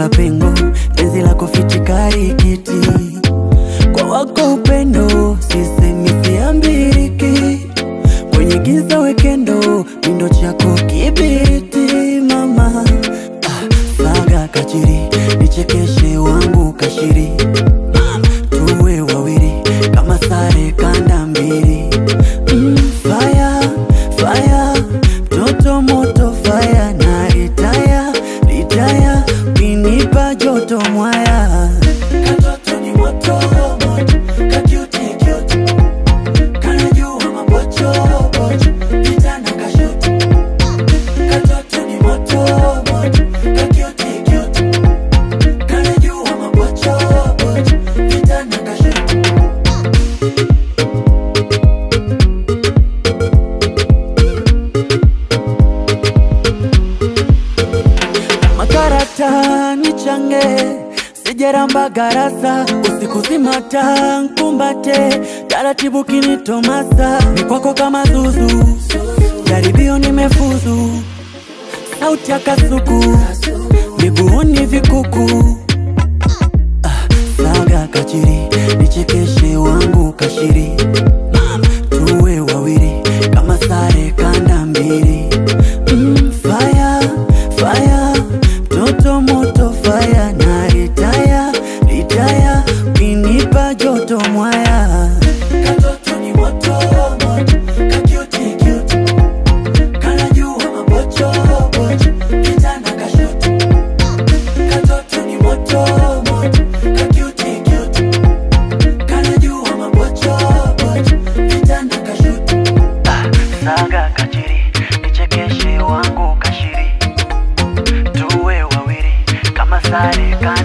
naziba pengo, penzi lako fichikari kiti, kwa wako upendo sisemi siambiriki, kwenye giza wekendo, mindo chako kibiriti mama ah, saga kachiri, nichekeshe wangu kashiri tuwe wawili kama sare kanda mbili mm, fire, fire, mtoto moto fire na ritaya ritaya kinipa joto mwaya katoto ni moto moto kakiuti kiuti kanajua mapocho pocho kitana kashuti katoto ni moto moto kakiuti kiuti kanajua mapocho pocho kitana kashuti makarata nichange sijeramba garasa usiku zimata nkumbate taratibu kinitomasa ni kwako kama zuzu jaribio nimefuzu sauti ya kasuku miguuni vikuku ah, saga kachiri nichekeshe wangu kashiri tuwe wawili kama sare kanda mbili mm, fire, fire, mtoto moto fire na ritaya ritaya kinipa joto mwaya katoto ni moto moto kakiuti kiuti kanajua mapocho pocho kitana kashuti katoto ni moto moto kakiuti kiuti kanajua mapocho pocho kitana kashuti saga kachiri nichekeshe wangu kashiri tuwe wawili kama sare kanda